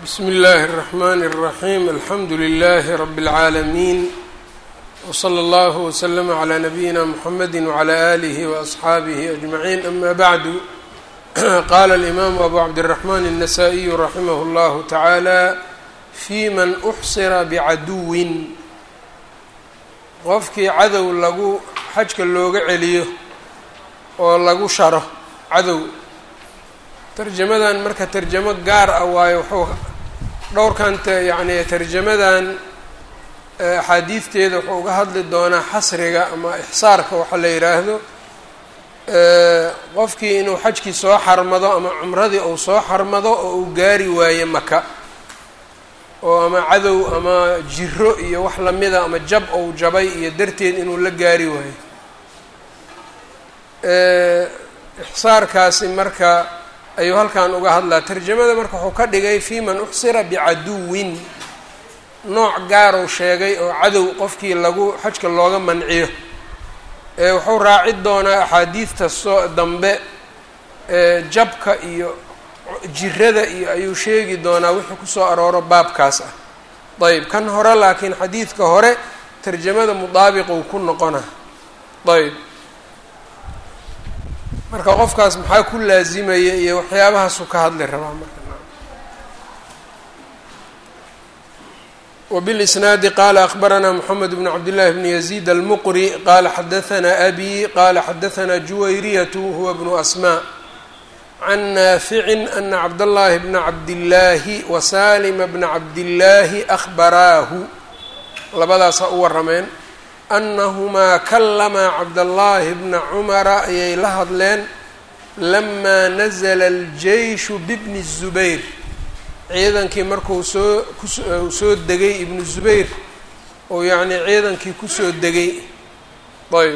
bsmi اllahi الرحmn الرaحيم alxamdu لlh رb العaalمين وslى اllه وslm عlى نbyina mحamedi وعlى آlih وأصxaabih أجمعين ama bعd qala الإmam أbu cabdالرحmn النsائي raximh اllah taعalى fي man أxsira bcaduwin qofkii cadow lagu xajka looga celiyo oo lagu sharo cadow tarjamadan marka tarjamo gaar ah waayo wuxuu dhowrkan yacni tarjamadan axaadiidteeda wuxuu uga hadli doonaa xasriga ama ixsaarka waxa la yidhaahdo qofkii inuu xajkii soo xarmado ama cumradii uu soo xarmado oo uu gaari waayo maka oo ama cadow ama jiro iyo wax lamida ama jab ou jabay iyo darteed inuu la gaari waayo ixsaarkaasi marka ayuu halkan uga hadlaa tarjamada marka wuxuu ka dhigay fi man uxsira bicaduwin nooc gaaruu sheegay oo cadow qofkii lagu xajka looga manciyo wuxuu raaci doonaa axaadiidta soo dambe jabka iyo jirada iyo ayuu sheegi doonaa wixii kusoo arooro baabkaas ah ayb kan hore laakiin xadiidka hore tarjamada mudaabiquu ku noqona ayb marka qofkaas maxaa ku laazimaya iyo waxyaabahaasuu ka hadli rabaa marka وبالإسناaد qال أخبرnا محمد بن عبد الله بن يزيد المqري qال xdثnا أbي qال xdثnا جuwيرية هو بن أسmاء عن نافع أن cبداللahi بن عبداللahi وسالم بن عبداللahi أخبراahu labadaasaa u warameen أنهmaa klma cبداللahi بن cمرa ayay la hadleen لma نزل الجيش ببن الزبير ciidankii markuu soo ku soo degay ibnu zubayr oo yacnii ciidankii kusoo degay ayb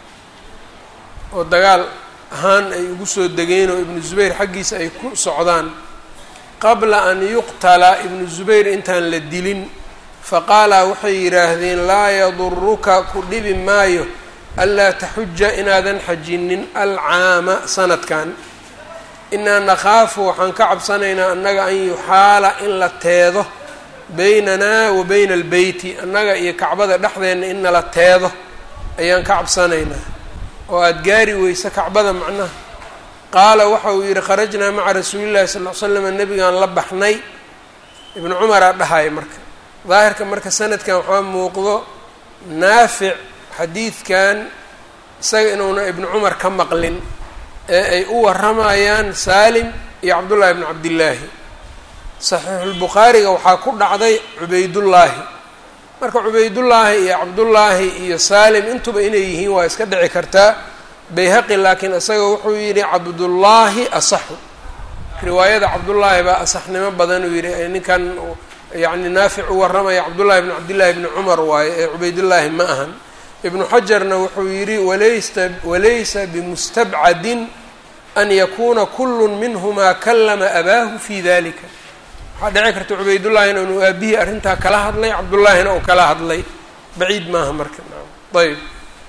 oo dagaal ahaan ay ugu soo degeen oo ibnu zubayr xaggiisa ay ku socdaan qabla an yuqtala ibnu zubayr intaan la dilin faqaalaa waxay yidhaahdeen laa yaduruka ku dhibi maayo anlaa taxuja inaadan xajinin alcaama sanadkan inaa nakhaafu waxaan ka cabsanaynaa annaga an yuxaala in la teedo beynanaa wa beyna albeyti annaga iyo kacbada dhexdeenna in nala teedo ayaan ka cabsanaynaa oo aada gaari weysa kacbada macnaha qaala waxa uu yidhi kharajnaa maca rasuulillahi sal l slam nebigaan la baxnay ibnu cumaraa dhahaya marka daahirka marka sanadkan waxaa muuqdo naafic xadiidkan isaga inuuna ibnu cumar ka maqlin ee ay u waramayaan saalim iyo cabdullaahi bnu cabdillaahi saxiixulbukhaariga waxaa ku dhacday cubaydullaahi marka cubaydullaahi iyo cabdullaahi iyo saalim intuba inay yihiin waa iska dhici kartaa bayhaqi laakiin isaga wuxuu yidhi cabdullaahi asaxu riwaayada cabdullaahi baa asaxnimo badan uu yidhi ninkan yacni naafic u waramaya cabdullaahi bnu cabdillaahi bni cumar waaye ee cubaydullaahi ma ahan ibnu xajarna wuxuu yidhi walaysa walaysa bimustabcadin an yakuuna kulu minhumaa kalama abaahu fi dalika waxaa dhici karta cubaydullaahina inuu aabihii arrintaa kala hadlay cabdullaahina uu kala hadlay baciid maaha marka ayb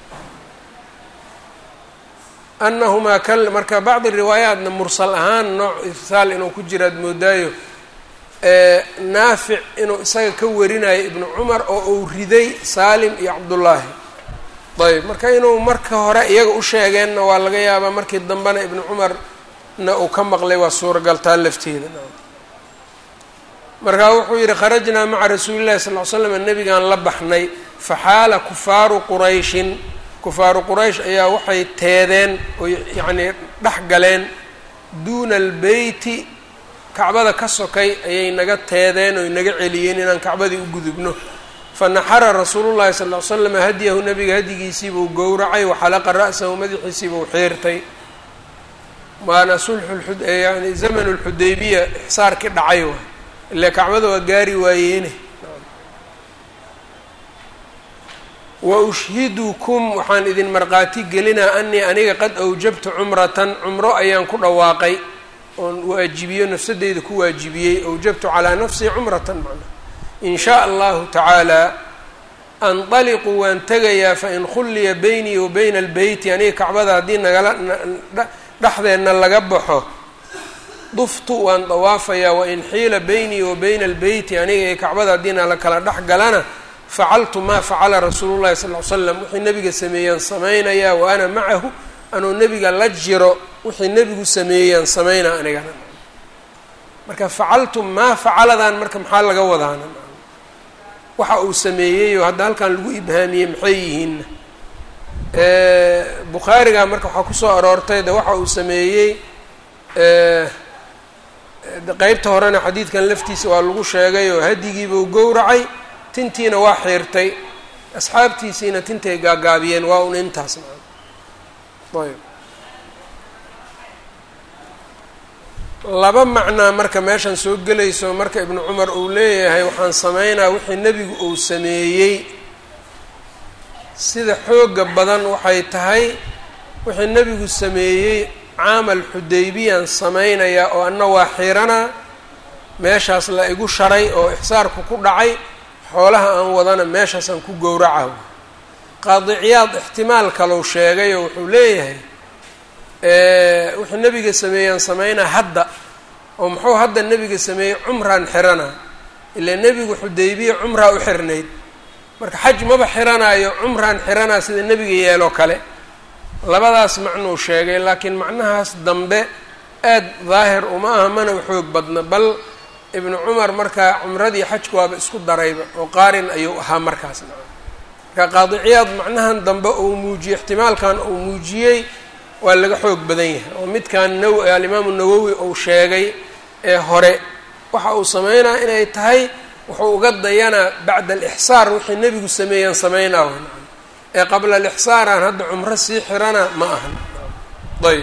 anahumaa k marka bacdi riwaayaatna mursal ahaan nooc irsaal inuu ku jira ad moodaayo naafic inuu isaga ka warinayo ibnu cumar oo uu riday saalim iyo cabdullaahi ayb marka inuu marka hore iyaga u sheegeenna waa laga yaabaa markii dambena ibnu cumarna uu ka maqlay waa suuragaltaa lafteeda markaa wuxuu yidhi kharajnaa maca rasuuli llahi sal l slam nebigaan la baxnay faxaala kufaaru qurayshin kufaaru quraysh ayaa waxay teedeen oo yacnii dhex galeen duuna albeyti kacbada ka sokay ayay naga teedeen oo naga celiyeen inaan kacbadii u gudubno fanaxara rasuulu llahi sal ll slam hadyahu nabiga hadyigiisiibuu gowracay waxalaqa ra'sahu madaxiisiibuu xiirtay waana sulxu yani zamanu lxudaybiya ixsaarkii dhacay waay ile kacbada waa gaari waayeene wa ushhidukum waxaan idin markhaati gelinaa anii aniga qad awjabtu cumratan cumro ayaan ku dhawaaqay oon waajibiyo nafsadeyda ku waajibiyey awjabtu calaa nafsii cumratan macnaa in shaa allahu tacaala andaliqu waan tegayaa fain khulliya beynii wa bayna albeyti aniga kacbada haddii nagala dhexdeenna laga baxo duftu waan dawaafayaa wain xiila beynii wa bayna albeyti aniga iyo kacbada haddiina la kala dhex galana facaltu maa facala rasuulu llahi sal ly slam wixii nebiga sameeyaan samaynayaa wa ana macahu anuu nebiga la jiro wixii nebigu sameeyaan samaynaa anigana marka facaltu maa facaladan marka maxaa laga wadaana waxa uu sameeyeyoo hadda halkan lagu ibhaamiyey maxay yihiinna bukhaariga marka waxaa kusoo aroortay de waxa uu sameeyey qeybta horena xadiidkan laftiisa waa lagu sheegay oo hadigiibuu gowracay tintiina waa xiirtay asxaabtiisiina tintay gaagaabiyeen waa un intaas maa ayb laba macnaa marka meeshan soo gelayso marka ibnu cumar uu leeyahay waxaan sameynaa wixii nebigu uu sameeyey sida xooga badan waxay tahay wixii nebigu sameeyey caamal xudaybiyaan sameynayaa oo anna waa xiranaa meeshaas la igu sharay oo ixsaarku ku dhacay xoolaha aan wadana meeshaasaan ku gowraca qaadiciyaad ixtimaal kalou sheegay oo wuxuu leeyahay wuxuu nebiga sameeyaan sameynaa hadda oo muxuu hadda nebiga sameeyey cumraan xiranaa ilaa nebigu xudaybiya cumraa u xirnayd marka xaj maba xiranaayo cumraan xiranaa sida nebiga yeeloo kale labadaas macnuu sheegay laakiin macnahaas dambe aad daahir uma aha mana u xoog badna bal ibnu cumar markaa cumradii xajku waaba isku darayba oo qaarin ayuu ahaa markaas marka qaadiciyaad macnahan dambe uu muujiyey ixtimaalkan uu muujiyey waa laga xoog badan yahay oo midkan naw alimaamu nawowi uu sheegay ee hore waxa uu sameynaa inay tahay wuxuu uga dayanaa bacda alixsaar wixii nebigu sameeyaan sameynaa ee qabla alixsaaraan hadda cumro sii xirana ma ahan ayb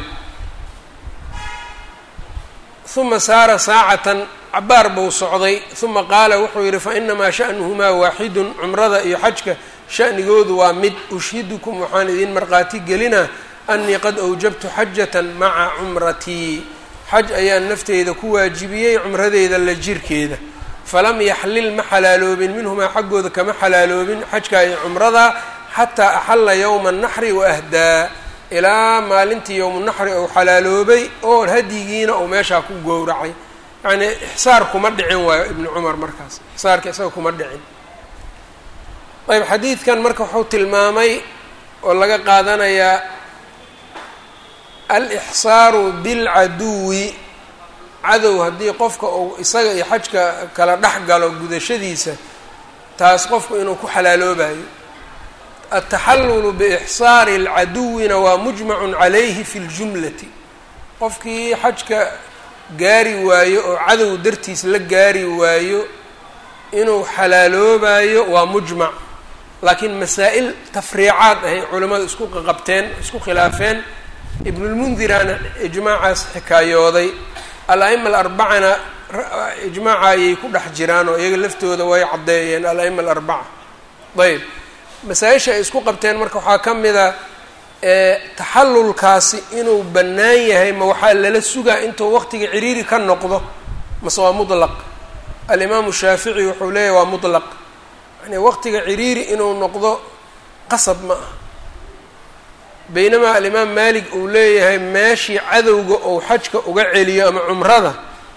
uma saara saacatan cabaar buu socday uma qaala wuxuu yidhi fainamaa sha'nuhumaa waaxidun cumrada iyo xajka sha'nigoodu waa mid ushhidukum waxaan idin markhaati gelinaa anii qad awjabtu xajatan maca cumratii xaj ayaan nafteyda ku waajibiyey cumradeyda la jirkeeda falam yaxlil ma xalaaloobin minhumaa xaggooda kama xalaaloobin xajka iyo cumrada xataa axalla yowma naxri waahdaa ilaa maalintii yowmunaxri ou xalaaloobay oo hadyigiina uu meeshaa ku gowracay yacnii ixsaar kuma dhicin waayo ibnu cumar markaas ixsaarka isaga kuma dhicin ayb xadiidkan marka wuxuu tilmaamay oo laga qaadanayaa alixsaaru bilcaduwi cadow haddii qofka uu isaga iyo xajka kala dhex galo gudashadiisa taas qofku inuu ku xalaaloobayo altaxallulu biixsaari alcaduwina waa mujmacun calayhi fi ljumlati qofkii xajka gaari waayo oo cadow dartiis la gaari waayo inuu xalaaloobayo waa mujmac laakiin masaa-il tafriicaad ahay culimmadu isku qaqabteen isku khilaafeen ibnulmundiraana ijmaacaas xikaayooday al-a'ima alarbacana ijmaaca ayay ku dhex jiraan oo iyaga laftooda way caddeeyeen al-a'ima alarbaca ayb masaa-isha ay isku qabteen marka waxaa ka mida taxallulkaasi inuu bannaan yahay ma waxaa lala sugaa intuu waqtiga ciriiri ka noqdo mase waa mutlaq alimaamu shaafici wuxuu leeyahy waa mutlaq yani waqtiga ciriiri inuu noqdo qasab ma ah baynamaa alimaam maalik uu leeyahay meeshii cadowga ou xajka uga celiyo ama cumrada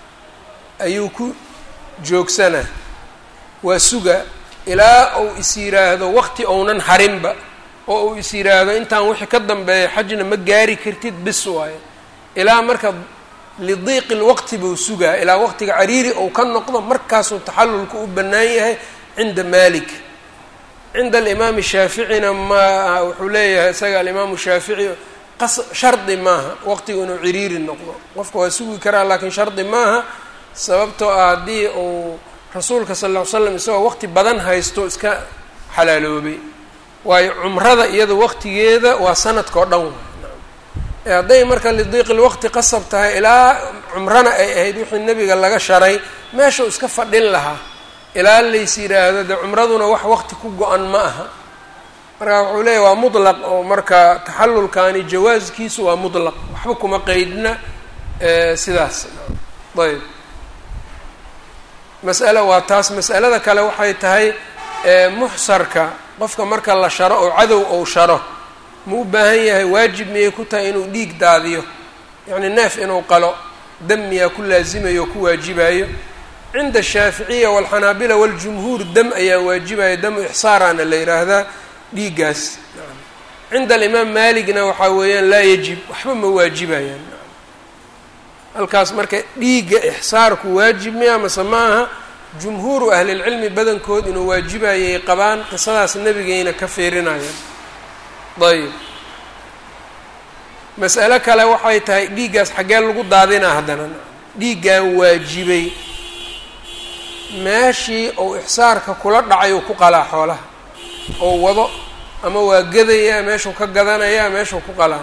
ayuu ku joogsanaa waa suga ilaa uu is yiraahdo waqti ounan harinba oo uu is yiraahdo intaan wixii ka dambeeya xajna ma gaari kartid bis waayo ilaa marka lidiiqi lwaqti buu sugaa ilaa waqtiga cariiri ou ka noqdo markaasuu taxallulka u bannaan yahay cinda malik cinda alimaami shaaficina ma wuxuu leeyahay isaga alimaamu shaafici qas shardi maaha waqtiga inuu ciriiri noqdo qofka waa sugi karaa laakiin shardi maaha sababtoo ah haddii uu rasuulka sal lla ly slam isagoo waqti badan haysto iska xalaaloobay waayo cumrada iyada waqtigeeda waa sanadka oo dhan e hadday marka lidiiqi lwaqti qasab tahay ilaa cumrana ay ahayd wixii nebiga laga sharay meeshau iska fadhin lahaa ilaa lays yidhaahdo dee cumraduna wax waqti ku go-an ma aha marka wuxuu leeyahy waa mutlaq oo marka taxallulkani jawaaskiisu waa mutlaq waxba kuma qeydna sidaas ayb mas'ale waa taas mas'alada kale waxay tahay muxsarka qofka marka la sharo oo cadow ou sharo ma u baahan yahay waajib miyay ku tahay inuu dhiig daadiyo yacni neef inuu qalo dam miyaa ku laasimayo oo ku waajibayo cinda ashaaficiya walxanaabila waljumhuur dam ayaa waajibaya damu ixsaaraana la yidhaahdaa dhiiggaas cinda alimaam maaligna waxaa weeyaan laa yajib waxba ma waajibayaan halkaas marka dhiigga ixsaarku waajib miya mase ma aha jumhuuru ahlilcilmi badankood inuu waajibayay qabaan qisadaas nebigayna ka fiirinayaan ayb mas'alo kale waxay tahay dhiiggaas xaggee lagu daadinaa haddana dhiiggan waajibay meeshii ou ixsaarka kula dhacay uu ku qalaa xoolaha oo wado ama waa gadayaa meeshuu ka gadanayaa meeshuu ku qalaa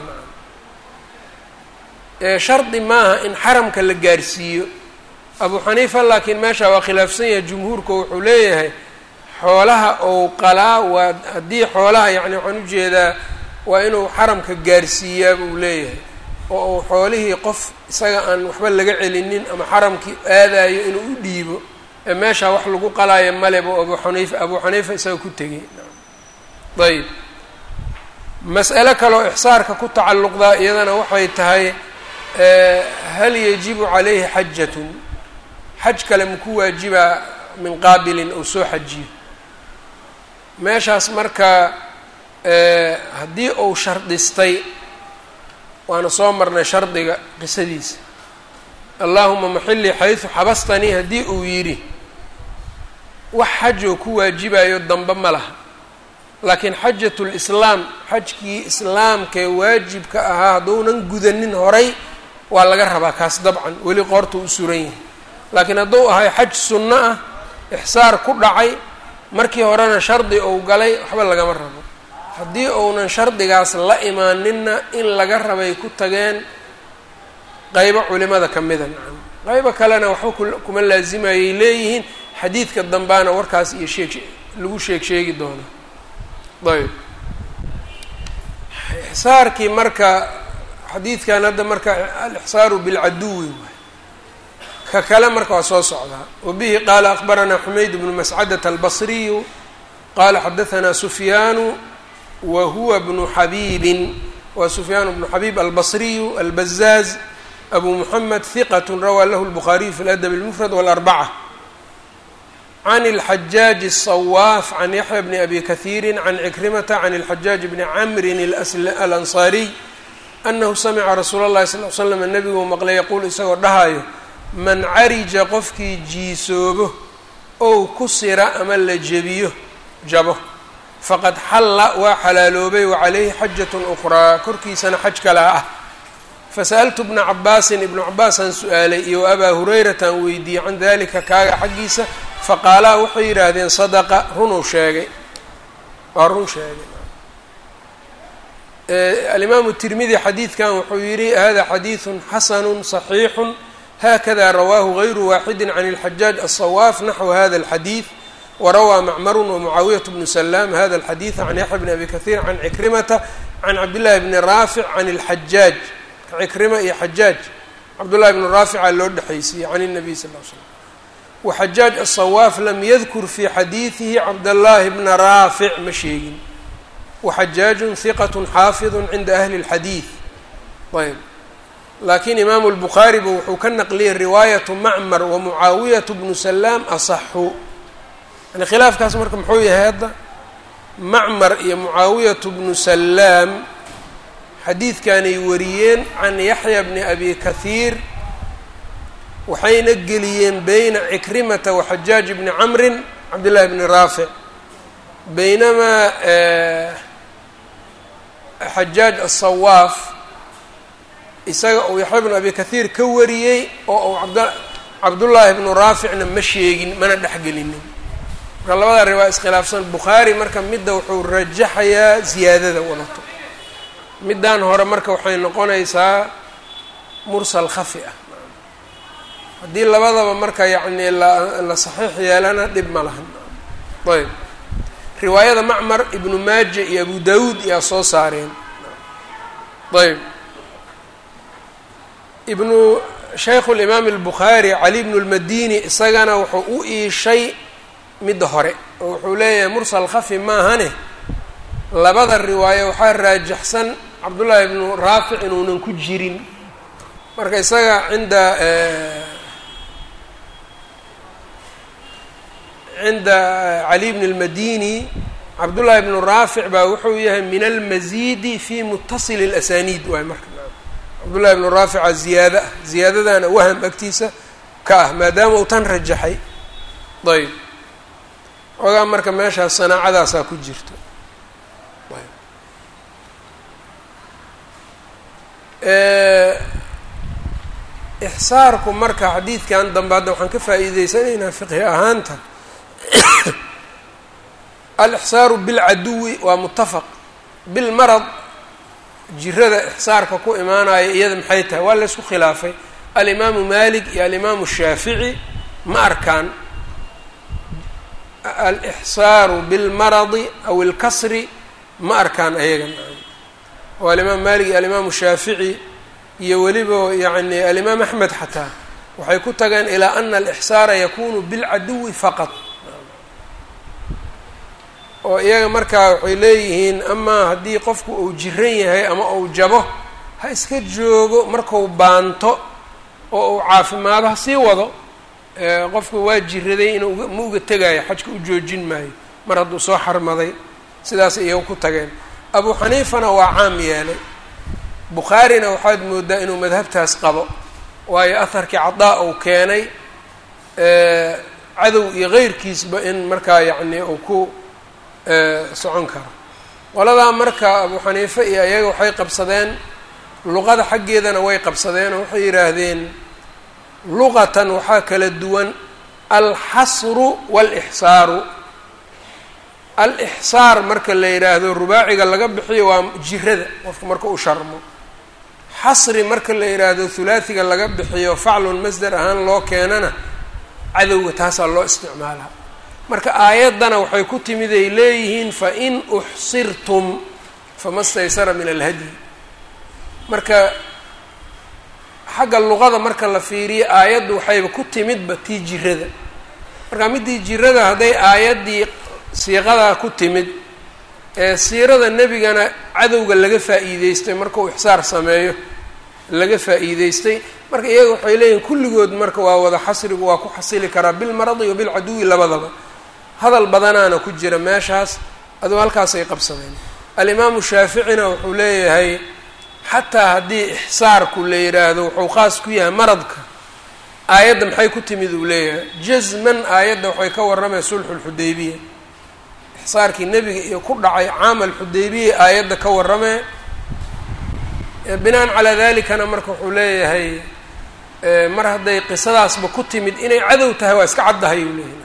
shardi maaha in xaramka la gaarsiiyo abu xaniifa laakiin meesha waa khilaafsan yahay jumhuurka wuxuu leeyahay xoolaha ou qalaa waa haddii xoolaha yacni waxaan ujeedaa waa inuu xaramka gaarsiiyaa buu leeyahay oo uu xoolihii qof isaga aan waxba laga celinin ama xaramkii aadayo inuu u dhiibo ee meeshaa wax lagu qalaayo maleba abu xaniifa abu xaniifa isaga ku tegay ayb mas'alo kaleoo ixsaarka ku tacalluqdaa iyadana waxay tahay hal yajibu calayhi xajatun xaj kale maku waajibaa min qaabilin ou soo xajiyo meeshaas marka haddii uu shardistay waana soo marnay shardiga qisadiisa allaahuma maxilii xaysu xabastanii haddii uu yidhi wax xajoo ku waajibayo dambe ma laha laakiin xajat lislaam xajkii islaamkee waajibka ahaa hadduunan gudanin horay waa laga rabaa kaas dabcan weli qoorta u suran yahay laakiin hadduu ahay xaj sunno ah ixsaar ku dhacay markii horena shardi ou galay waxba lagama rabo haddii uunan shardigaas la imaaninna in laga rabay ku tageen qeybo culimada ka mida nacam qeybo kalena waxba kuma laasimayay leeyihiin xadiidka dambaana warkaas iyo sheeg lagu sheeg sheegi doona ayb ixsaarkii marka xadiidkan hadda marka alixsaaru bilcaduwi waay ka kale marka waa soo socdaa wabihi qaala akbaranaa xumayd bnu mascadata albasriyu qaala xadahanaa sufyaanu wa huwa bnu xabiibin wa sufyaan bnu xabiib albasriyu albazaaz abu muxamed hiqat rawaa lahu lbukhaariyu fi ladab اlmufrad wاlarbaca can اlxajaaج الصwaaf can yaxya bni abi kahiiri can cikrimata can اlxajaaج bni camrin alanصaariy anahu samica rasuula اllahi sal l slam nebiguu maqlay yaquul isagoo dhahayo man carija qofkii jiisoobo ow kusira ama la jebiyo jabo faqad xalla waa xalaaloobay wacalayhi xajat ukraa korkiisana xaj kalaa ah fasa'altu bna cabaasin ibnu cabaasaan su-aalay iyo abaa hurayrataan weydiiyey can dalika kaaga xaggiisa faqaalaa waxay yidhaahdeen sadaqa runuu sheegay waa run sheegay alimaamu tirmidi xadiidkan wuxuu yidhi hada xadiidun xasanu صaxiixu hakada rawaahu gayru waaxidi can اlxajaaj aلصawaaf naxwu hada اlxadiid warawaa macmaru wamucaawiyaة bnu salaam hada اlxadiida can yaxya bni abi kahiir can cikrimata can cabdillahi bni raafic can اlxajaaj cikrima iyo xajaaj cabdullahi bni raafica loo dhexaysiiyey can الnabiy sal l slam waxajaaj aلصawaaf lam yadkur fi xadiidihi cabdاllahi bna raafic ma sheegin waxajaaju hiqat xaafiظu cinda ahli اlxadiid ayb laakiin imaamu lbukhaariba wuxuu ka naqliyey riwaayatu macmar wamucaawiyatu bnu salaam asaxu yani khilaafkaas marka muxuu yahay hadda macmar iyo mucaawiyatu bnu salaam xadiidkanay wariyeen can yaxya bni abi kahiir waxayna geliyeen beyna cikrimata waxajaaj bni camrin cabdillahi bni raafic baynamaa xajaaj aلصawaaf isaga uu yaxya bnu abi kahiir ka wariyey oo uu abd cabdullaahi bnu raaficna ma sheegin mana dhexgelinin marka labada riwaa iskhilaafsan bukhaari marka midda wuxuu rajaxayaa ziyaadada wadato middan hore marka waxay noqonaysaa mursal khafi ah haddii labadaba marka yacni la saxiix yeelana dhib ma lahan ayb riwaayada macmar ibnu maaja iyo abu dawuud iyaa soo saareen ayb ibnu shaykhu limaam albukhaari cali bnu lmadini isagana wuxuu u iishay midda hore oo wuxuu leeyahay mursal khafi maahane labada riwaayo waxaa raajaxsan cabdullaahi ibnu raafic inuunan ku jirin marka isaga cinda cinda cali bn اlmadini cabdullahi bnu raafic baa wuxuu yahay min almazidi fi mutasil اlasaniid waay marka cabdullahi bnu raafica ziyaada ah ziyaadadana waham agtiisa ka ah maadaama uu tan rajaxay ayb ogaa marka meeshaas sanaacadaasaa ku jirto ixsaarku marka xadiidkan dambe hadda waxaan ka faa'iideysanaynaa fiqhi ahaanta alixsaaru bilcaduwi waa mutafaq bilmarad jirada ixsaarka ku imaanaya iyada maxay tahay waa laysku khilaafay alimaamu malik iyo alimaamu shaafici ma arkaan alixsaaru bilmaradi aw ilkasri ma arkaan ayaga oo alimaam malik iyo alimaamu shaafici iyo weliba yacni alimaam axmed xataa waxay ku tageen ilaa ana alixsaara yakunu bilcaduwi faqad oo iyaga markaa waxay leeyihiin amaa haddii qofku uu jiran yahay ama uu jabo ha iska joogo marku baanto oo uu caafimaado ha sii wado qofku waa jiraday inuu ma uga tegaayo xajka u joojin maayo mar hadduu soo xarmaday sidaas iyaga ku tageen abu xaniifana waa caam yeelay bukhaarina waxaad moodaa inuu madhabtaas qabo waayo aharkii cadaa uu keenay cadow iyo keyrkiisba in markaa yacni uu ku socon karo qoladaa marka abu xaniife iyo iyaga waxay qabsadeen luqada xaggeedana way qabsadeen oo waxay yidhaahdeen luqatan waxaa kala duwan alxasru waalixsaaru alixsaar marka la yidhaahdo rubaaciga laga bixiyo waa jirada qofka marka u sharmo xasri marka la yidhaahdo hulaasiga laga bixiyo faclun masdar ahaan loo keenana cadowga taasaa loo isticmaalaa marka aayaddana waxay ku timid ay leeyihiin fain uxsirtum fama staysara min alhadyi marka xagga luqada marka la fiiriyo aayaddu waxayba ku timidba tii jirada marka middii jirada hadday aayaddii siiqadaa ku timid ee siirada nebigana cadowga laga faa'iideystay markuu ixsaar sameeyo laga faa'iideystay marka iyaga waxay leeyihin kulligood marka waa wada xasrigu waa ku xasili karaa bilmaradi wa bilcaduwi labadaba hadal badanaana ku jira meeshaas aduu halkaasay qabsadeen alimaamu shaaficina wuxuu leeyahay xataa haddii ixsaarku la yidhaahdo wuxuu khaas ku yahay maradka aayadda maxay ku timid uu leeyahay jasman aayadda waxay ka warramay sulxu lxudaybiya ixsaarkii nebiga iyo ku dhacay caamal xudaybiya aayadda ka warramee binaan calaa dalikana marka wuxuu leeyahay mar hadday qisadaasba ku timid inay cadow tahay waa iska caddahay uu leeyahay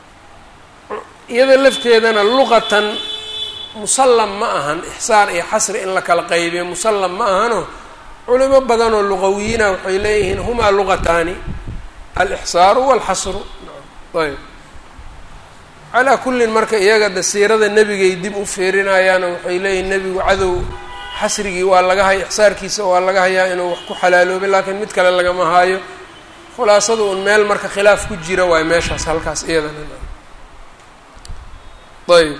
iyada lafteedana luqatan musallam ma ahan ixsaar iyo xasri in la kala qaybiyo musallam ma ahano culimo badanoo luqawiyiina waxay leeyihiin humaa luqataani alixsaaru walxasru ayb calaa kullin marka iyaga de siirada nebigay dib u fiirinayaano waxay leeyihin nebigu cadow xasrigii waa laga haya ixsaarkiisa waa laga hayaa inuu wax ku xalaaloobay laakiin mid kale lagama haayo khulaasada un meel marka khilaaf ku jira waayo meeshaas halkaas iyadana ayb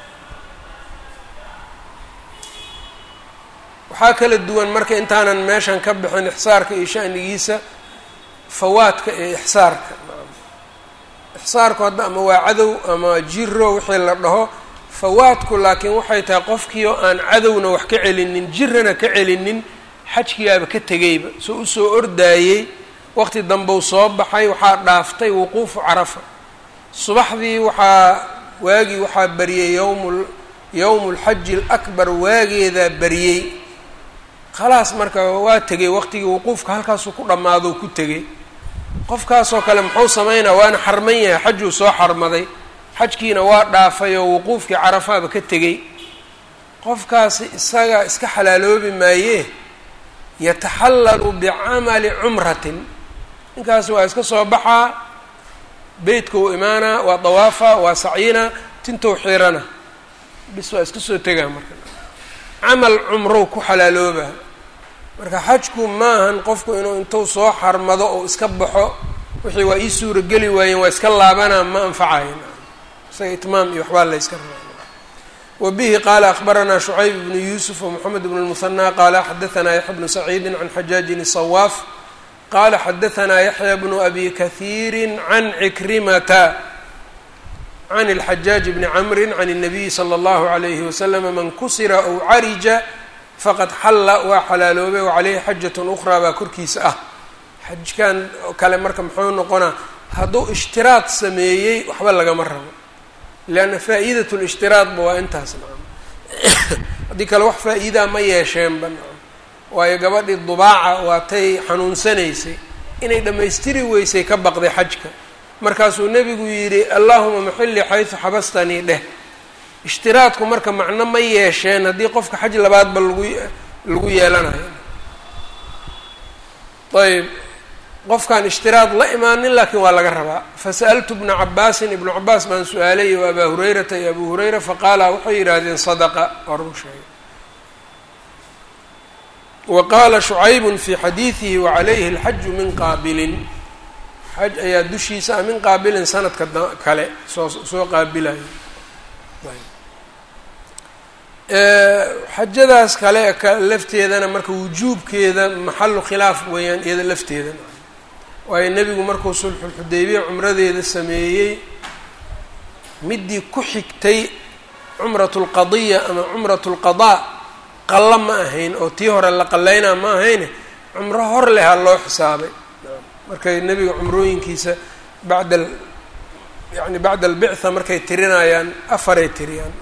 waxaa kala duwan marka intaanan meeshan ka bixin ixsaarka iyo shanigiisa fawaadka iyo ixsaarka ixsaarku hadda ama waa cadow ama jiro wixii la dhaho fawaadku laakiin waxay tahay qofkii oo aan cadowna wax ka celinin jirana ka celinin xajkigaaba ka tegayba soo usoo ordaayey waqti dambeu soo baxay waxaa dhaaftay wuquufu carafa subaxdii waxaa waagii waxaa bariyey yowm yowmu lxaji alakbar waageedaa bariyey khalaas marka waa tegay waqtigii wuquufka halkaasuu ku dhammaado ku tegay qofkaasoo kale muxuu sameynaa waana xarman yahay xajuu soo xarmaday xajkiina waa dhaafay oo wuquufkii carafaaba ka tegey qofkaasi isaga iska xalaaloobi maayee yataxallalu bicamali cumratin ninkaasi waa iska soo baxaa beytka uu imaanaa waa dawaafa waa sacyina tintou xiirana bis waa iska soo tegaa marka camal cumrow ku xalaalooba marka xajku maahan qofku inuu intuu soo xarmado oo iska baxo wixii waa ii suurageli waayeen waa iska laabanaa ma anfacayo isaga itmaam iyo waxbaa la yska rabaa wa bihi qaala akbaranaa shucayb bnu yuusuf wmoxamed bnu lmuhanaa qaala xadaanaa yaxya bnu saciidin can xajaajin sawaaf qala xadahanaa yaxya bnu abi kahiiri can cikrimata can اlxajaaj bni camri can الnabiyi slى اllahu عalayhi waslama man kusira ow carija faqad xalla waa xalaaloobay wacaleyhi xajat ukraa baa korkiisa ah xajkan kale marka muxuu noqonaa hadduu ishtiraad sameeyey waxba lagama rabo leanna faa'iidat lishtiraadba waa intaas nacam haddii kale wax faa'iidaa ma yeesheenba nacam waayo gabadhii dubaaca waatay xanuunsanaysay inay dhammaystiri weysay ka baqday xajka markaasuu nebigu yidhi allahuma maxilli xaysu xabastanii dheh ishtiraadku marka macno ma yeesheen haddii qofka xaj labaadba lagu lagu yeelanayo ayb qofkaan ishtiraad la imaanin laakiin waa laga rabaa fasa'altu bna cabaasin ibnu cabaas baan su-aalay iyo abaa hurayrata iyo abu hurayra faqaala waxay yidhaahdeen sadaqa waa run sheegay wa qaala shucaybun fii xadiidihi wacalayhi alxaju min qaabilin xaj ayaa dushiisa ah min qaabilin sanadka kale soo soo qaabilayo xajadaas kale lafteedana marka wujuubkeeda maxalu khilaaf weeyaan iyada lafteeda waayo nebigu markuu sulxulxudaybiya cumradeeda sameeyey midii ku xigtay cumratu lqadiya ama cumratu lqadaa qallo ma ahayn oo tii hore la qalaynaa ma ahayne cumro hor leha loo xisaabay markay nebiga cumrooyinkiisa bacda yani bacda albictha markay tirinayaan afaray tiriyaan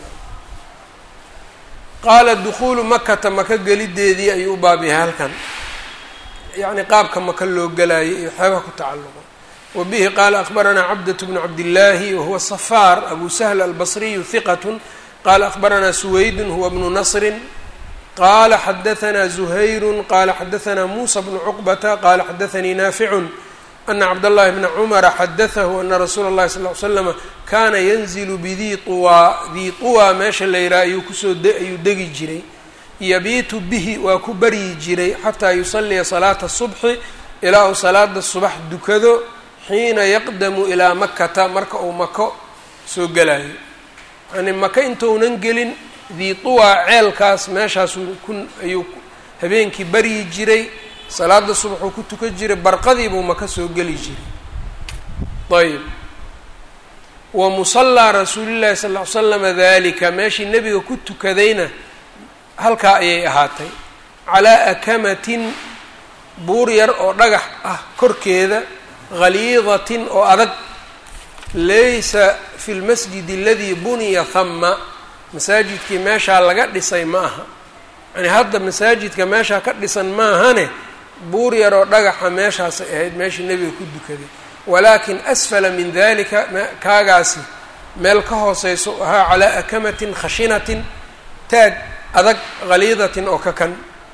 qaala dukhuulu makata maka gelideedii ayuu u baab yahay halkan yacni qaabka maka loo gelaayay iyo waxyaabaha ku tacalluqa wa bihi qaala akhbaranaa cabdatu bnu cabdillaahi wahuwa safaar abu sahl albasriyu hiqatun qaala akhbaranaa suweydun huwa bnu nasrin qaala xadahanaa zuhayrun qaala xadahanaa muusa bnu cuqbata qaala xadathanii naaficun ana cabdاllahi bna cumara xadatahu ana rasuula اllahi sal ly slama kaana yanzilu bidii tuwaa dii tuwaa meesha la yidhaha ayuu kusoo ayuu degi jiray yabiitu bihi waa ku baryi jiray xataa yusalliya salaata subxi ilaa uu salaada subax dukado xiina yaqdamu ilaa makata marka uu mako soo gelayo yani maka intounan gelin dii tuwaa ceelkaas meeshaasuu ku ayuu habeenkii baryi jiray salaada subaxuu ku tukan jiray barqadiibuu maka soo geli jiray ayb wa musallaa rasuulillahi sal ll ly slama dalika meeshii nebiga ku tukadayna halkaa ayay ahaatay calaa akamatin buur yar oo dhagax ah korkeeda haliidatin oo adag laysa fi lmasjid aladii buniya hama masaajidkii meeshaa laga dhisay ma aha yani hadda masaajidka meeshaa ka dhisan maahane buur yaroo dhagaxa meeshaasay ahayd meeshii nebiga ku dukaday walaakin asfala min dalika kaagaasi meel ka hooseyso ahaa calaa akamatin khashinatin taag adag haliidatin oo ka kan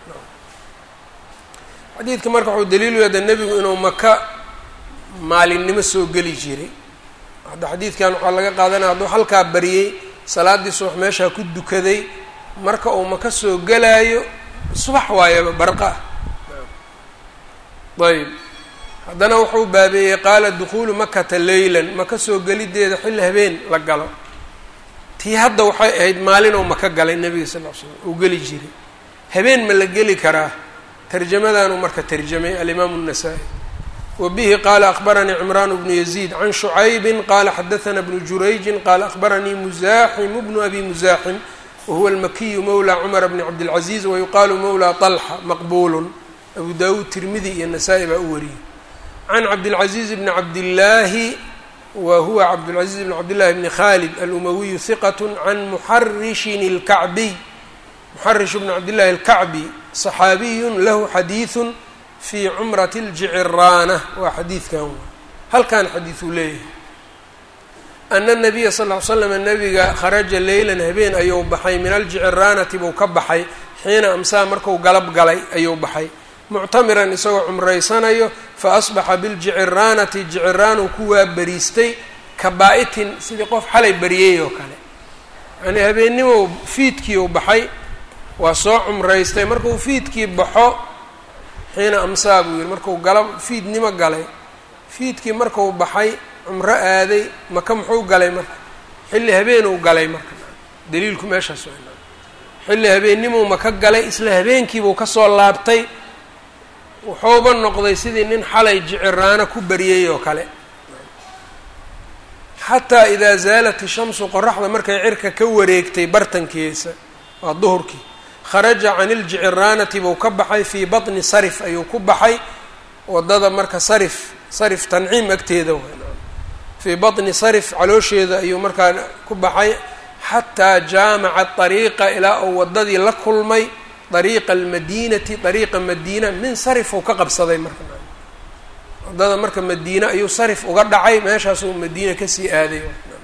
xadiidka marka wuxuu daliilu yaada nebigu inuu maka maalinimo soo geli jiray hadda xadiidkan waxaa laga qaadanaya hadduu halkaa bariyey salaaddii subax meeshaa ku dukaday marka uu maka soo gelaayo subax waayaba barqa ayb haddana wuxuu baabeeyey qaala dukhuulu makata leylan maka soo gelideeda xilli habeen la galo tii hadda waxay ahayd maalin oo maka galay nebiga sal l slam uu geli jiray habeen ma la geli karaa tarjamadanuu marka tarjamay alimaamu الnasaa-i wa bihi qaala akhbaranii cimraan bnu yaziid can shucaybin qaala xadaثana bnu jurayjin qaala akhbaranii musaaximu bnu abi musaaxim wahuwa almakiyu mawla cumar bni cabdilcaziiz wayuqaalu mawla طalxa maqbuulun abu dawuud tirmidi iyo nasaa-i baa u wariyey can cabdilcaziiz bni cabdillaahi wa huwa cabdulcaziiz bn cabdillahi bni khalid alumawiyu hiqat can muxarishin اlkacbiy muxarish bni cabdillahi اlkacbi صaxaabiyun lahu xadiiثu fii cumrati اljiciraana waa xadiidkan halkan xadiiثuu leeyahay ana nabiya sal ly slam nabiga kharaja leylan habeen ayuu baxay min aljiciraanati buu ka baxay xiina amsaa marku galab galay ayuu baxay muctamiran isagoo cumraysanayo fa asbaxa biljiciraanati jiciraanuu ku waaberiistay ka baa-itin sidii qof xalay bariyey oo kale yacnii habeennimow fiidkii u baxay waa soo cumraystay markuu fiidkii baxo xiina amsaa buu yihi markuu galab fiidnimo galay fiidkii marku baxay cumro aaday maka muxuu galay marka xilli habeenuu galay marka daliilku meeshaas waa xilli habeennimuu maka galay isla habeenkiibuu kasoo laabtay wuxuuba noqday sidii nin xalay jiciraano ku baryay oo kale xataa idaa zaalat ishamsu qoraxda markay cirka ka wareegtay bartankiisa waa duhurkii kharaja can iljiciraanati buu ka baxay fii batni sarif ayuu ku baxay wadada marka sarif sarif tanciim agteeda fii batni sarif caloosheeda ayuu markaa ku baxay xataa jaamaca ariiqa ilaa uu wadadii la kulmay ariiqa almadiinati ariiqa madiina min sarif uu ka qabsaday marka wadada marka madiine ayuu sarif uga dhacay meeshaasuu madiina kasii aaday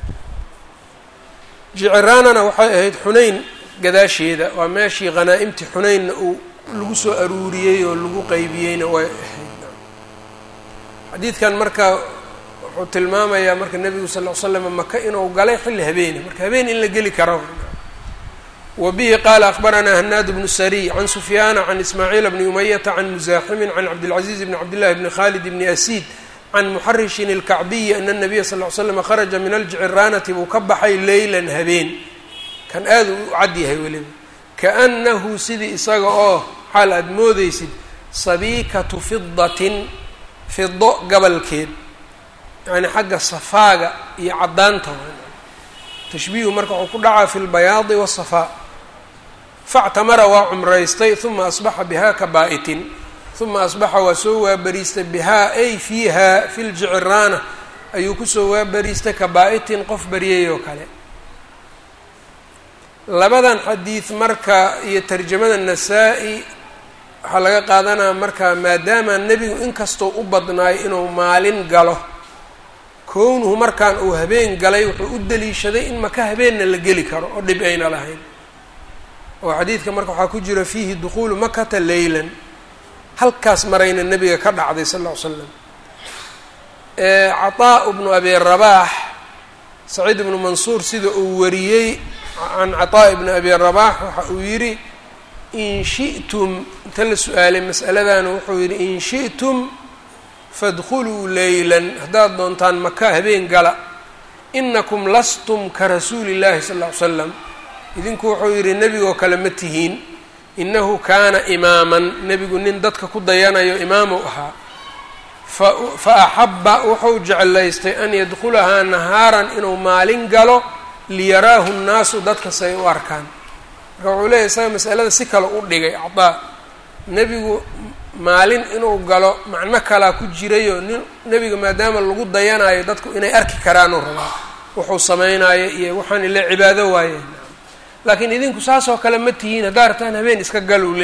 jiciraanana waxay ahayd xunayn gadaasheeda waa meeshii khanaa'imtii xunaynna uu lagu soo aruuriyey oo lagu qeybiyeyna way ahayd xadiidkan marka wuxuu tilmaamayaa marka nebigu sal ll ly slam maka inuu galay xilli habeeni marka habeen in la geli karo wa bihi qaala akbaranaa hanaad bnu sariy can sufyaana can ismaaciil bni umayata can musaaximin can cabdilcaziiz bni cabdillahi bni khalid bni asiid can muxarishin ilkacbiyi ana nabiya sal ly slam kharaja min aljiciraanati buu ka baxay leylan habeen kan aada u cad yahay weliba kaanahu sidii isaga oo xaal aada moodeysid sabiikatu fidatin fido gabalkeed yani xagga safaaga iyo caddaanta tashbiihu marka wuxuu ku dhacaa fi lbayaadi wasafaa factamara waa cumraystay uma asbaxa bihaa ka baa'itin uma asbaxa waa soo waabariistay bihaa ay fiiha fi ljiciraana ayuu kusoo waabariistay ka baa'itin qof baryay oo kale labadan xadiid marka iyo tarjamada nasaa-i waxaa laga qaadanaya marka maadaama nebigu inkastoo u badnaayo inuu maalin galo kownuhu markaan uu habeen galay wuxuu u daliishaday in maka habeenna la geli karo oo dhib ayna lahayn oo xadiidka marka waxaa ku jira fiihi dukhuulu makata leylan halkaas marayna nebiga ka dhacday sal ll ly slam cataa bnu abi rabaax saciid ibnu mansuur sida uu wariyey can cataa ibni abi rabaax waxa uu yidhi in shi'tum inta la su-aalay mas'aladana wuxuu yidhi in shi'tum fadkhuluu leylan haddaad doontaan maka habeen gala inakum lastum ka rasuuli llahi sal ll ly slam idinku wuxuu yidhi nebigoo kale ma tihiin inahu kaana imaaman nebigu nin dadka ku dayanayo imaamuu ahaa fa axabba wuxuu jeclaystay an yadkhulahaa nahaaran inuu maalin galo liyaraahu nnaasu dadka say u arkaan marka wuxuu leeyahy isaga masalada si kale u dhigay cadaa nebigu maalin inuu galo macno kalaa ku jirayoo nin nebiga maadaama lagu dayanayo dadku inay arki karaanuu rabaa wuxuu samaynayo iyo waxaan ile cibaado waayeen laakiin idinku saasoo kale ma tihiin haddaa artaan habeen iska gal uu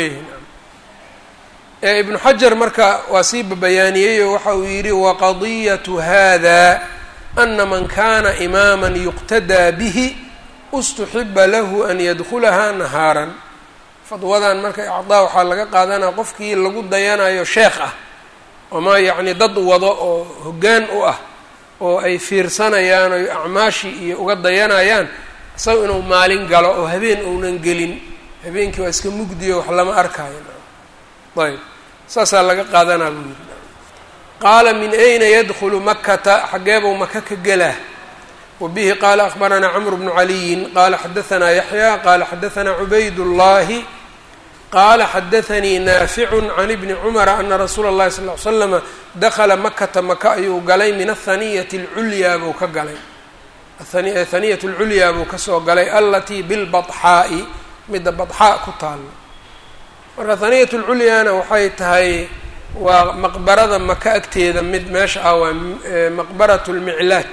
leeyahay ibnu xajar marka waa sii babayaaniyeyoo waxa uu yidhi waqadiyatu hada ana man kana imaama yuqtadaa bihi ustuxiba lahu an yadkhulaha nahaaran fadwadan marka icdaa waxaa laga qaadanaya qofkii lagu dayanayo sheekh ah ama yacni dad wado oo hoggaan u ah oo ay fiirsanayaan oy acmaashii iyo uga dayanayaan isaga inuu maalin galo oo habeen uunan gelin habeenkii waa iska mugdiyo wax lama arkaayo ayb saasaa laga qaadanaa buu yidhi qaala min ayna yadkhulu makata xageebuu maka ka gelaa wabihi qaala akbaranaa cmr bnu caliyin qaala xadaanaa yaxya qaala xadaanaa cubayd اllahi qaala xadaanii naaficu can ibni cumara ana rasuula اllahi sal ly slama dakla makata maka ayuu galay min ahaniyati اlculyaa buu ka galay haniyat اlculyaa buu kasoo galay alatii bilbaxaa'i midda badxaa ku taalo marka haniyat lculyaana waxay tahay waa maqbarada maka agteeda mid meesha ah waa maqbarat lmiclaat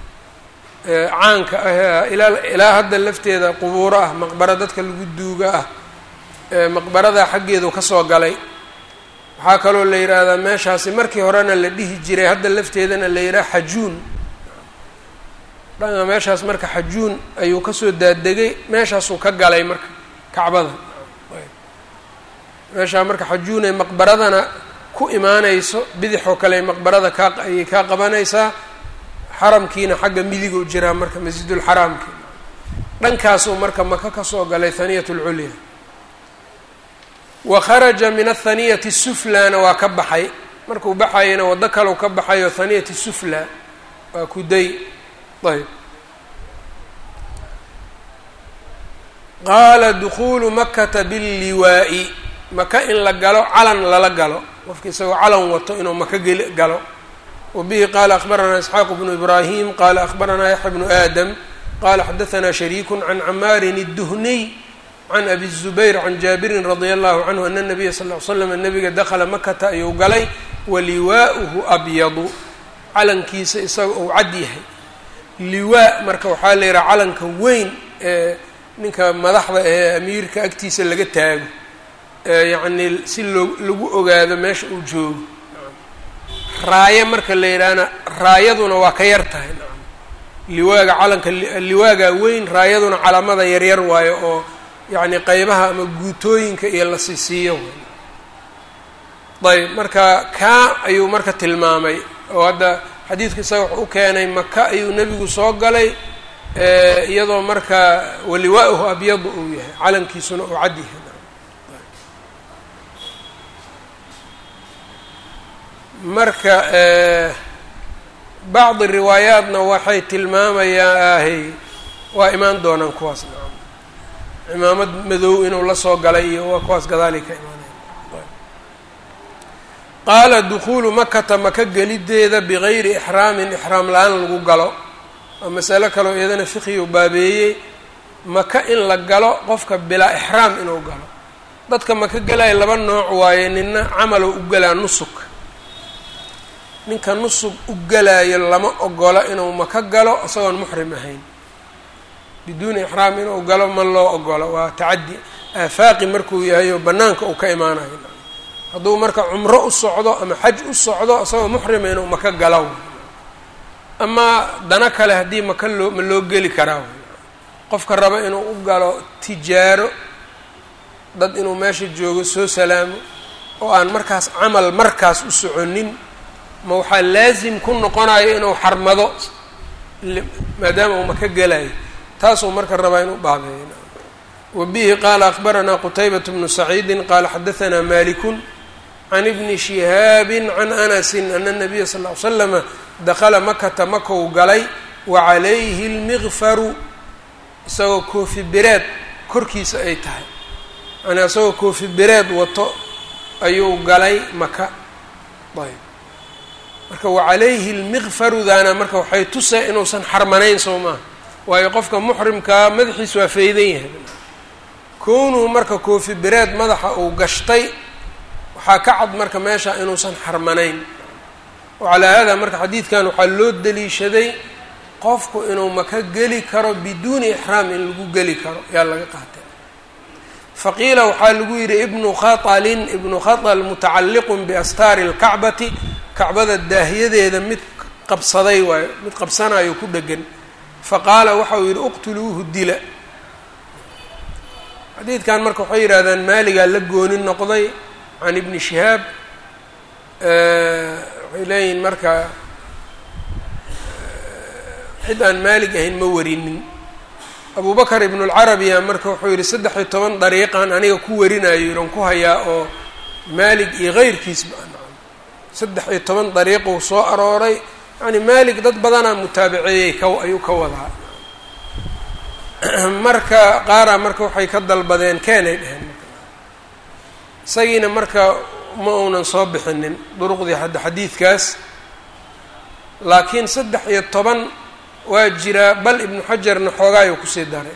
caanka ah ilaa ilaa hadda lafteeda qubuuro ah maqbaro dadka lagu duuga ah maqbarada xaggeedu kasoo galay waxaa kaloo la yidhaahdaa meeshaasi markii horena la dhihi jiray hadda lafteedana la yidhaha xajuun dhanka meeshaas marka xajuun ayuu kasoo daadegay meeshaasuu ka galay marka kacbada meeshaa marka xajuunay maqbaradana ku imaanayso bidixoo kale maqbarada kaa ayay kaa qabanaysaa xaramkiina xagga midiguu jiraa marka masjidulxaraamki dhankaasuu marka maka kasoo galay haniyat lculya wa kharaja min athaniyati suflana waa ka baxay markuu baxayana waddo kalau ka baxayo haniyati sufla waa kuday ayb qaala dukhuulu makata billiwaa'i maka in la galo calan lala galo qofka isagoo calan wato inuu maka geli galo wabihi qaala akhbaranaa isxaaq bnu ibraahim qaala akhbaranaa yaxya bnu aadam qala xadaanaa shariiku can camaarin الduhniy can abi الzubayr can jaabirin radia allahu canhu ana nabiya sal ly slam nabiga dakla makata ayuu galay waliwaa'uhu abyadu calankiisa isaga uu cad yahay liwaa marka waxaa la yidhaha calanka weyn ee ninka madaxda ee amiirka agtiisa laga taago yacni si loo lagu ogaado meesha uu joogo raayo marka la yidhaahna raayaduna waa ka yar tahay liwaaga calanka liwaaga weyn raayaduna calamada yaryar waayo oo yacni qeybaha ama guutooyinka iyo la sisiiyo ayb marka kaa ayuu marka tilmaamay oo hadda xadiidka isaga wuxuu u keenay maka ayuu nebigu soo galay iyadoo marka waliwaa'uhu abyadu uu yahay calankiisuna uu cad yahay marka bacdi riwaayaatna waxay tilmaamayaahy waa imaan doonaan kuwaas nacam cimaamad madow inuu la soo galay iyo waa kuwaas gadaali ka imaanaya qaala dukuulu makata maka gelideeda bigayri ixraamin ixraam la-aan lagu galo waa masalo kaleo iyadana fiqigu baabeeyey maka in la galo qofka bilaa ixraam inuu galo dadka maka gelaya laba nooc waaye nina camalow u galaa nusuk ninka nusug u galaayo lama ogola inuu maka galo isagoon muxrim ahayn biduuni ixraam inuu galo ma loo ogola waa tacaddi aafaaqi markuu yahay oo bannaanka uu ka imaanayo hadduu marka cumro u socdo ama xaj u socdo isagoo muxrima inuu maka galo amaa dana kale haddii maka loo ma loo geli karaa qofka raba inuu u galo tijaaro dad inuu meesha joogo soo salaamo oo aan markaas camal markaas u soconin ma waxaa laasim ku noqonayo inuu xarmado maadaama uu maka gelayo taasuu marka rabaa inuu baabeeyo wa bihi qaala akbaranaa qutaybat bnu saciidin qaala xadaanaa malikun can ibni shihaabin can anasin ana nabiya sal ly slama dakala makata makou galay wa calayhi lmiqfaru isagoo koofi bireed korkiisa ay tahay yani isagoo koofi bireed wato ayuu galay maka ayb marka wacalayhi lmiqfarudaana marka waxay tusay inuusan xarmanayn soo maaha waayo qofka muxrimkaa madaxiis waa faydan yahay kownuu marka koofi bireed madaxa uu gashtay waxaa ka cad marka meesha inuusan xarmanayn wacalaa haadaa marka xadiidkan waxaa loo daliishaday qofku inuu maka geli karo biduuni ixraam in lagu geli karo yaa laga qaatay faqiila waxaa lagu yidhi ibnu khatalin ibnu khatal mutacalliqun biastaari lkacbati kacbada daahyadeeda mid qabsaday waayo mid qabsanayo ku dhegan faqaala waxau yidhi uqtuluuhu dila xadiidkan marka waxay yidhahdaan maaligaa la gooni noqday can ibni shihaab waxay leeyihin marka cid aan maalig ahayn ma warinin abu bakr ibnu lcarabiya marka wuxuu yidhi saddex iyo toban dariiqan aniga ku warinayo yidhan ku hayaa oo maalig iyo keyrkiisba saddex iyo toban dariiquu soo arooray yani maalig dad badanaa mutaabiceeyey ka ayuu ka wadaa marka qaaraa marka waxay ka dalbadeen keenay dheheen isagiina marka ma uunan soo bixinin duruqdii hadda xadiidkaas laakiin saddex iyo toban waa jiraa bal ibnu xajarna xoogaayuu kusii daray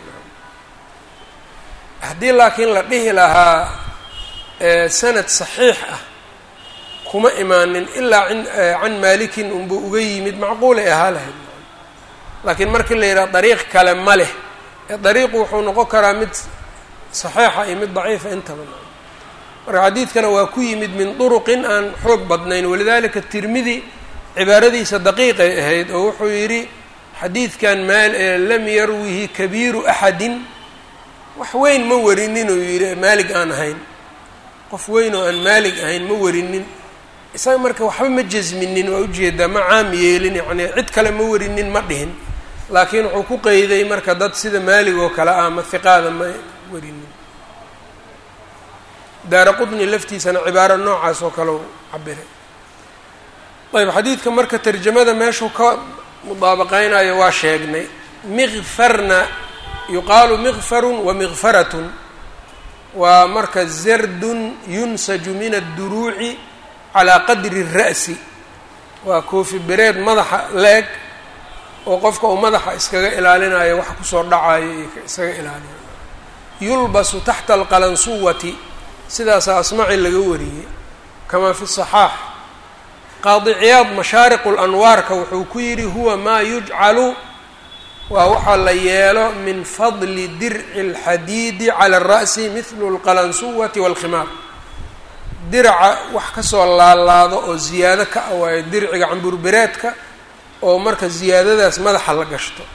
haddii laakiin la dhihi lahaa sanad saxiix ah kuma imaanin ilaa can maalikin unbuu uga yimid macquulay ahaa lahayd laakiin markii la yidhaha dariiq kale ma leh ee dariiqu wuxuu noqon karaa mid saxiixa iyo mid daciifa intaba marka xadiidkana waa ku yimid min duruqin aan xoog badnayn walidalika tirmidi cibaaradiisa daqiiqay ahayd oo wuxuu yidhi xadiidkan maal lam yarwihi kabiiru axadin wax weyn ma warinin uu yidhi maalig aan ahayn qof weyn oo aan maalig ahayn ma warinin isaga marka waxba ma jasminin waa ujeedaa ma caam yeelin yacni cid kale ma warinin ma dhihin laakiin wuxuu ku qeyday marka dad sida maalig oo kale ah ma hiqaada ma warinin daara qudni laftiisana cibaaro noocaas oo kale u cabiray ayb xadiidka marka tarjamada meeshuu ka mudaabaqeynayo waa sheegnay miqfarna yuqaalu miqfarun wa miqfaratun waa marka zardun yunsaju min adduruuci calaa qadri ra'si waa koofi bereed madaxa la-eg oo qofka uu madaxa iskaga ilaalinayo wax kusoo dhacayo iyo iskaga ilaalinayo yulbasu taxta alqalansuwati sidaasaa asmaci laga wariyey kamaa fi saxaax qaadi ciyaad mashaariqu lanwaarka wuxuu ku yidhi huwa maa yujcalu waa waxaa la yeelo min fadli dirci اlxadiidi cala الra'si mithlu اlqalansuwati wاlkhimaar diraca wax kasoo laalaado oo ziyaado ka ah waayo dirciga camburbereedka oo marka ziyaadadaas madaxa la gashto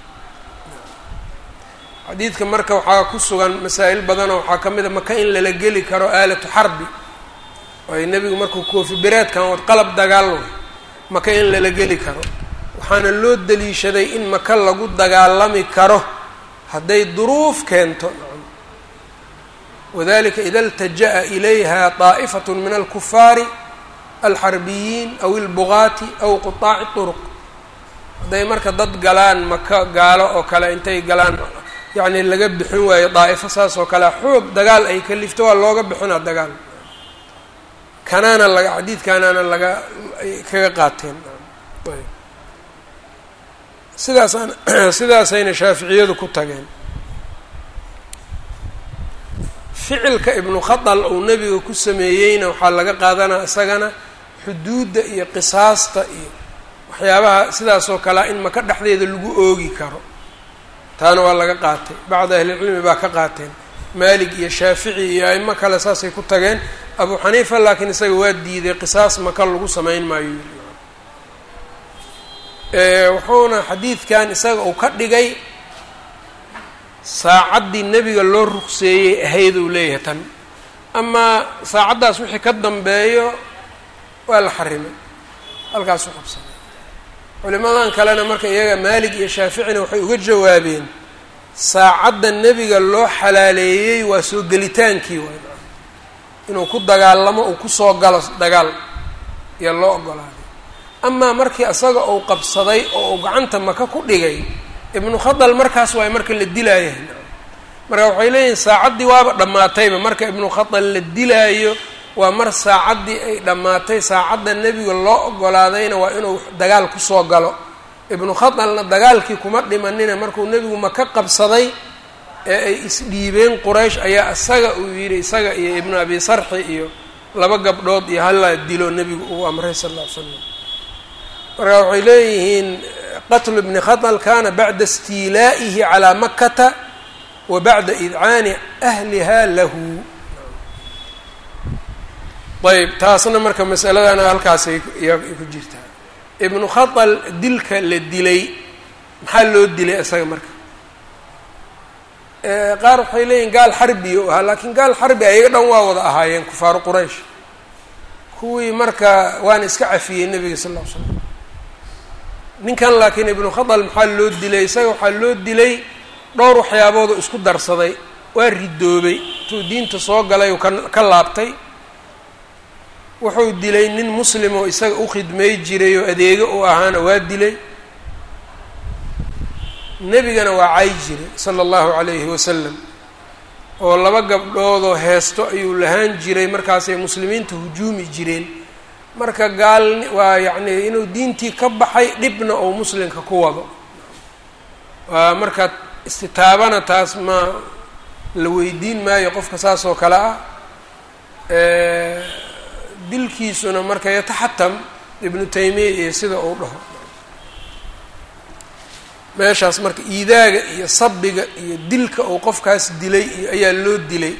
xadiidka marka waxaa ku sugan masaa'il badanoo waxaa ka mid a maka in lala geli karo aalatu xarbi waayo nebigu markuu koofi bereedkan wad qalab dagaal way maka in lala geli karo waxaana loo daliishaday in maka lagu dagaalami karo hadday duruuf keento wadalika ida اltaja'a ilayha طaa'ifat min alkufaari alxarbiyiin aw ilbugaati aw quطaaci طuruq hadday marka dad galaan maka gaalo oo kale intay galaan yacni laga bixin waayo daa'ifo saas oo kale xoog dagaal ay ka lifto waa looga bixinaa dagaal kanaana laga xadiidkaanaana laga ay kaga qaateen sidaasaan sidaasayna shaaficiyadu ku tageen ficilka ibnu khadal uu nebiga ku sameeyeyna waxaa laga qaadanaa isagana xuduudda iyo qisaasta iyo waxyaabaha sidaasoo kalea in maka dhexdeeda lagu oogi karo taana waa laga qaatay bacda ahlilcilmi baa ka qaateen maalik iyo shaafici iyo aimo kale saasay ku tageen abu xaniifa laakiin isaga waa diiday qisaas maka lagu samayn maayo wuxuuna xadiidkan isaga uu ka dhigay saacaddii nebiga loo ruqseeyey ahayd uu leeyahay tan amaa saacaddaas wixii ka dambeeyo waa la xarimay halkaasu qabsaday culimadan kalena marka iyaga maalig iyo shaaficina waxay uga jawaabeen saacadda nebiga loo xalaaleeyey waa soo gelitaankii waay inuu ku dagaalamo uu kusoo galo dagaal iyo loo ogolaaday amaa markii isaga uu qabsaday oo uu gacanta maka ku dhigay ibnu khadal markaas waay marka la dilaayo marka waxay leeyihin saacaddii waaba dhammaatayba marka ibnu khadal la dilaayo waa mar saacaddii ay dhammaatay saacadda nebiga loo ogolaadayna waa inuu dagaal kusoo galo ibnu khadalna dagaalkii kuma dhimanina markuu nebigu maka qabsaday ee ay isdhiibeen quraysh ayaa isaga uu yidhi isaga iyo ibnu abi sarxi iyo laba gabdhood iyo hallaa dilo nebigu uu amray sal alla ly slam marka waxay leeyihiin qatlu ibni khadal kana bacda istiilaa'ihi calaa makata wa bacda idcaani ahliha lahu ayb taasna marka masaladana halkaasay ku jirtaa ibnu khadal dilka la dilay maxaa loo dilay isaga marka qaar waxay leeyihin gaal xarbi u ahaa laakiin gaal xarbi ayaga dhan waa wada ahaayeen kufaaru quraysh kuwii marka waana iska cafiyey nebiga sal ll ly slam ninkan laakiin ibnu khadal maxaa loo dilay isaga waxaa loo dilay dhowr waxyaaboodoo isku darsaday waa ridoobay intuu diinta soo galay ka ka laabtay wuxuu dilay nin muslim oo isaga u khidmay jiray oo adeego u ahaana waa dilay nebigana waa cay jiray sala allahu calayhi wasalam oo laba gabdhoodoo heesto ayuu lahaan jiray markaasay muslimiinta hujuumi jireen marka gaal waa yacni inuu diintii ka baxay dhibna ou muslimka ku wado waa marka istitaabana taas ma la weydiin maayo qofka saas oo kale ah dilkiisuna marka yataxatam ibnu taymiya iyo sida uu dhaho meeshaas marka iidaaga iyo sabiga iyo dilka uu qofkaas dilay iyo ayaa loo dilay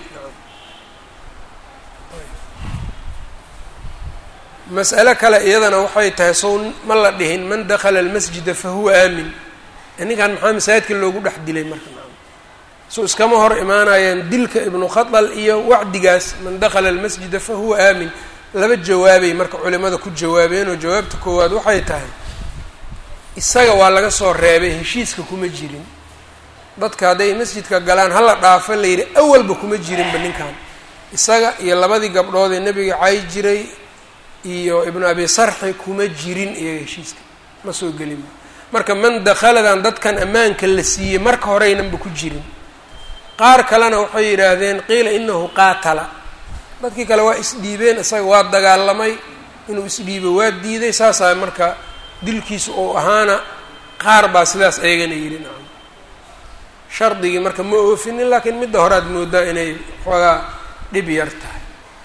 mas'alo kale iyadana waxay tahay sow ma la dhihin man dakala almasjida fahuwa aamin ninkan maxaa masaajidka loogu dhex dilay marka so iskama hor imaanayaan dilka ibnu khadal iyo wacdigaas man dakala almasjida fahuwa aamin laba jawaabay marka culimada ku jawaabeen oo jawaabta koowaad waxay tahay isaga waa laga soo reebay heshiiska kuma jirin dadka hadday masjidka galaan hala dhaafo la yidhi awalba kuma jirinba ninkan isaga iyo labadii gabdhood ee nebiga cay jiray iyo ibnu abi sarxi kuma jirin iyo heshiiska ma soo gelinba marka man dakhaladan dadkan ammaanka la siiyey marka horeynanba ku jirin qaar kalena waxay yidhaahdeen qiila inahu qaatala dadkii kale waa isdhiibeen isaga waa dagaalamay inuu isdhiibo waa diiday saasaa marka dilkiisu uu ahaana qaar baa sidaas eegana yidhi nacam shardigii marka ma oofinin laakiin midda hore aad moodaa inay xoogaa dhib yar tahay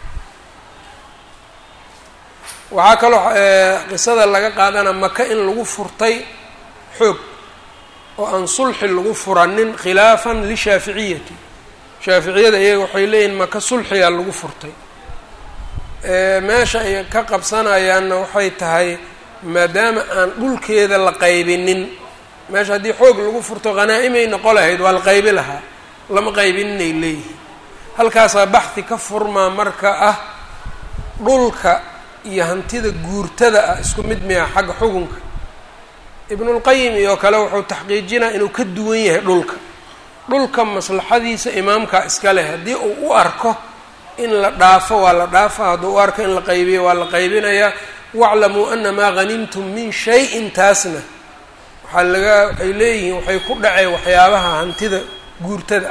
waxaa kaloo qisada laga qaadana maka in lagu furtay xoog oo aan sulxi lagu furanin khilaafan lishaaficiyati shaaficiyada iyaga waxay leeyihin maka sulxigaa lagu furtay meesha ay ka qabsanayaanna waxay tahay maadaama aan dhulkeeda la qaybinin meesha haddii xoog lagu furto hanaa-imay noqo lahayd waa la qaybi lahaa lama qaybininay leeyihiin halkaasaa baxdi ka furmaa marka ah dhulka iyo hantida guurtada ah isku mid miya xagga xukunka ibnulqayim iyo kale wuxuu taxqiijinaa inuu ka duwan yahay dhulka dhulka maslaxadiisa imaamkaa iska leh haddii uu u arko in la dhaafo waa la dhaafa hadduu u arko in la qaybiyo waa la qaybinayaa waclamuu ana maa hanimtum min shay-in taasna waxaa laga waxay leeyihiin waxay ku dhaceen waxyaabaha hantida guurtada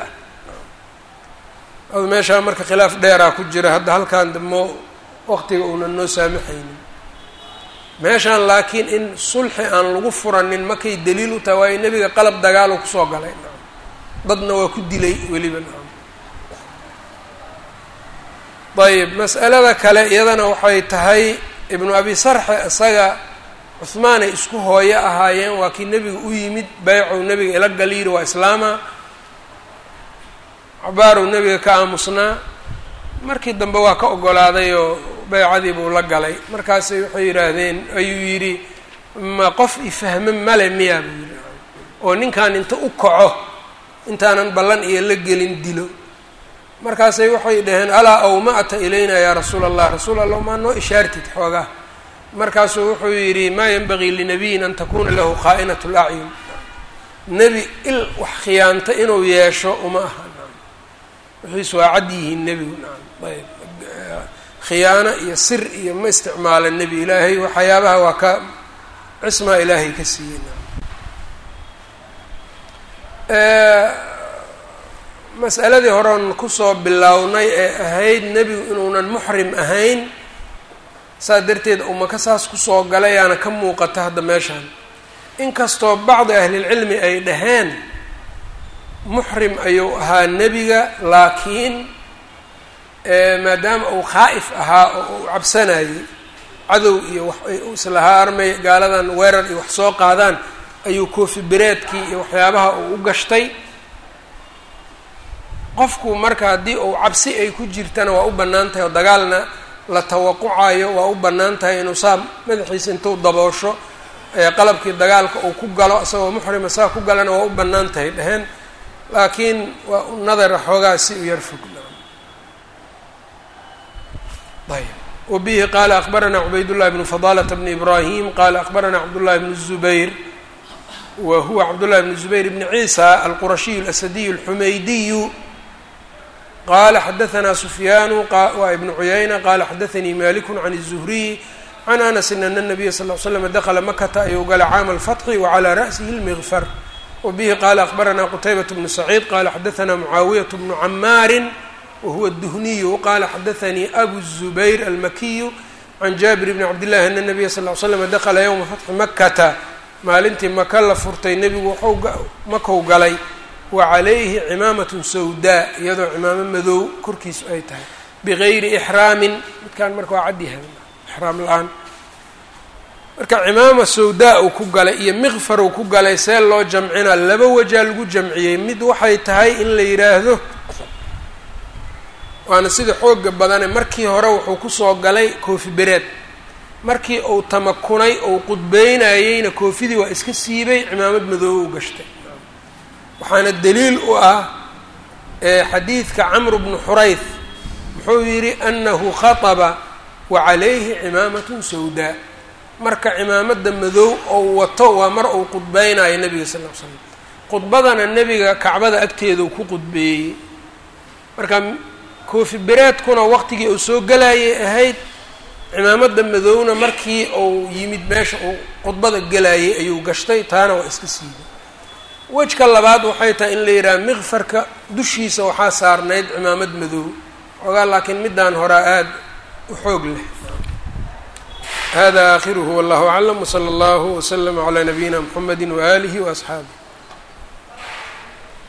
ah meeshaa marka khilaaf dheeraa ku jira hadda halkan damo waqtiga uunan noo saamaxaynin meeshaan laakiin in sulxi aan lagu furanin markay daliil u tahay waayo nebiga qalab dagaalo kusoo galay nacam dadna waa ku dilay weliba nacam ayib mas'alada kale iyadana waxay tahay ibnu abi sarxe isaga cuhmaanay isku hooyo ahaayeen waa kii nebiga u yimid beycow nebiga ila galiiri waa islaama cabaarow nebiga ka aamusnaa markii dambe waa ka ogolaaday oo beycadii buu la galay markaasay waxay yidhaahdeen ayuu yidhi ma qof ifahme male miyaa buu yidhi oo ninkan inta u kaco intaanan ballan iyo la gelin dilo markaasay waxay dhaheen alaa awma'ta ilayna yaa rasuula allah rasuul allah maa noo ishaartid xoogaa markaasuu wuxuu yidhi maa yanbagii linabiyin an takuna lahu khaa'inat lacyun nebi il wax khiyaanta inuu yeesho uma aha wixiis waa cad yihiin nebigu nacam ayb khiyaano iyo sir iyo ma isticmaala nebi ilaahay waxyaabaha waa ka cismaa ilaahay ka siiyey mas'aladii horeon kusoo bilownay ee ahayd nebigu inuunan muxrim ahayn saas darteed umaka saas kusoo galayaana ka muuqata hadda meeshaan inkastoo bacdi ahlilcilmi ay dhaheen muxrim ayuu ahaa nebiga laakiin maadaama uu khaa'if ahaa oo uu cabsanayay cadow iyo wax islahaa armay gaaladan weerar iyo wax soo qaadaan ayuu koofi bereedkii iyo waxyaabaha uu u gashtay qofku marka haddii uu cabsi ay ku jirtana waa u bannaan tahay oo dagaalna la tawaqucayo waa u bannaan tahay inuu saa madaxiisa intuu daboosho qalabkii dagaalka uu ku galo isagoo muxrima saa ku galana waa u bannaan tahay dheheen laakiin waa u nadara xoogaa si u yar fog ayb wabihi qaala akbaranaa cubaydاllahi bnu fadalata bni ibrahim qaala akbaranaa cabdullahi bnu الzubayr wa huwa cabdullahi bnu zubayr bni ciisa alqurashiyu اlasadiyu اlxumaydiyu qala xadaanaa sufyaanu waa ibnu cuyayna qala xadaanii maliku can الzuhriy can anasin ana الnabiya sal ly slam dakla makata ayuu gala caama alfatxi wacalى ra'sihi اlmigfar wbihi qala akbaranaa qutaybaة bnu saciid qala xadaanaa mucaawiyaة bnu camaari wahuwa الduhniyu qala xadaanii abu الzubayr almakiyu can jaabir bni cabdillahi ana nabiya sal l slam dakla ywma fatxi makata maalintii maka la furtay nebigu waxu makou galay wa calayhi cimaamatun sawdaa iyadoo cimaamo madow korkiisu ay tahay bigayri ixraamin midkaan marka waa cadyahay ixraam la-aan marka cimaama sawdaa uu ku galay iyo miqfar uu ku galay see loo jamcinaa laba wajaa lagu jamciyey mid waxay tahay in la yidhaahdo waana sida xooga badane markii hore wuxuu kusoo galay koofi bereed markii uu tamakunay ou qudbeynayeyna koofidii waa iska siibay cimaamad madoobe u gashtay waxaana daliil u ah xadiidka camru bnu xurayth muxuu yidhi anahu khaطba wa calayhi cimaamatun sawdaa marka cimaamada madow ou wato waa mar uu qudbeynayo nebiga sal l l slam khudbadana nebiga kacbada agteedau ku qudbeeyey marka koofi bereedkuna waqtigii uu soo gelayay ahayd cimaamada madowna markii uu yimid meesha uu khudbada gelayay ayuu gashtay taana waa iska siibay wejka labaad waxay tahay in la yidhaha miqfarka dushiisa waxaa saarnayd cimaamad madow xoogaa laakiin midaan horaa aada u xoog leh hada aakhiruhu wallahu aclam wsala allahu wslama calaa nabiyina mxamedi waaalihi waasxaabih